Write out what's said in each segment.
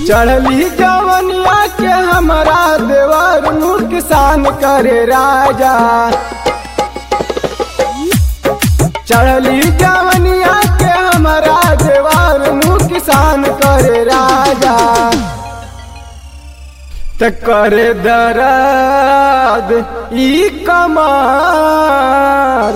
चढ़ली जवनिया के हमारा देवर नुकसान करे राजा चढ़ली जवनिया के हमारा देवर नुकसान करे राजा त करे दर्द ई कमार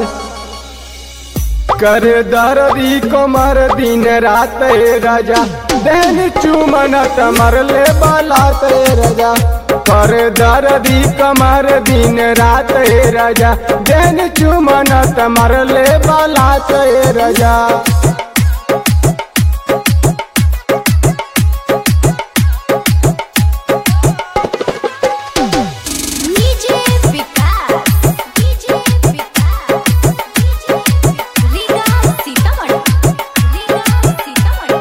कर दर्दी कमर दिन रात ए राजा देन चुमन तमर ले बालात ए राजा कर दर्दी कमर दिन रात ए राजा देन चुमन तमर ले बालात ए राजा डीजे विकास डीजे विकास रीगा सीतामढ़ी रीगा सीतामढ़ी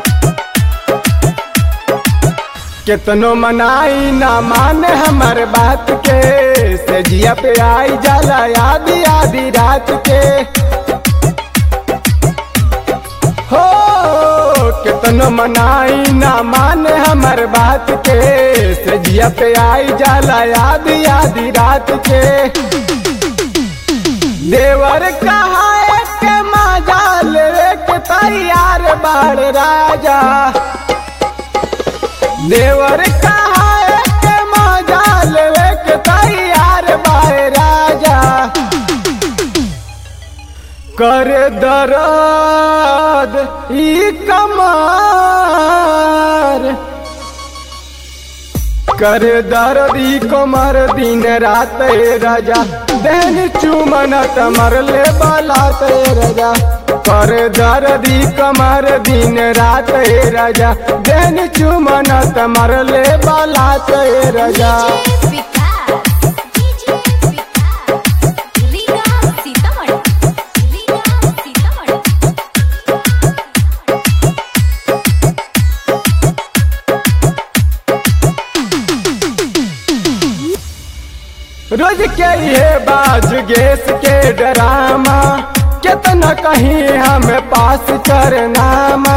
केतनो मनाई ना माने हमर बात के सजिया पे आई जाला आधी आधी रात के हो केतनो मनाई ना माने हमर बात के सजिया पे आई जाला आधी आधी रात के देवर कहा के मजा लेवे के तैयार बाड़ राजा देवर कहा के मजा लेवे के तैयार बाए राजा कर दर्द ई कमार कर दर्द ई कमर दिन रात ए राजा देन चुमन तमर ले बालात ए राजा कर दर्द ई कमर दिन रात ए राजा देन चुमन तमर ले बालात ए राजा डीजे विकास डीजे विकास रीगा सीतामढ़ी रीगा सीतामढ़ी रोज के ये बाज गैस के ड्रामा कितना कहीं हमें पास करनामा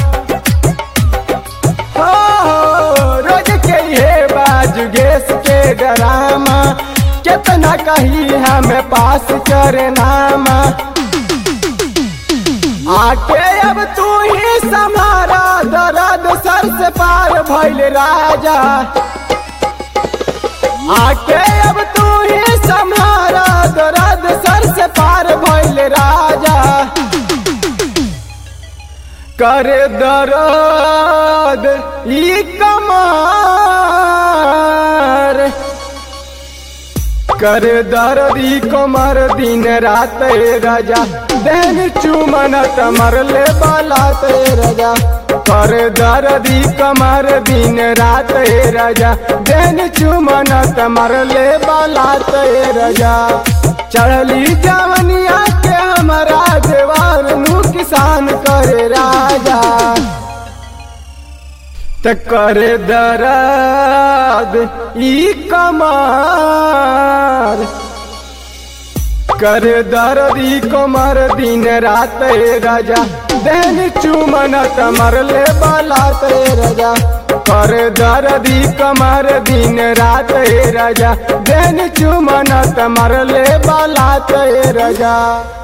हो रोज के ये बाज गैस के ड्रामा कितना कहीं हमें पास करनामा आके अब तू ही समारा दर्द सर से पार भइल राजा आके अब तू ही संहारा दर्द सर से पार भइल राजा कर दर्द ई कमार कर दर्द ई कमर दिन रात ए राजा देन चुमन तमर ले बालात ए राजा कर दर्द ई कमर दिन रात ए राजा देन चुमन तमर ले बालात ए राजा चढ़ली जवनिया के हमारा देवार नु किसान करे राजा त कर दर्द ई कमार कर दर्द ई कमर दिन रात ए राजा देन चुमन तमर ले बालात ए राजा कर दर्द ई कमर दिन रात ए राजा देन चुमन तमर ले बालात ए राजा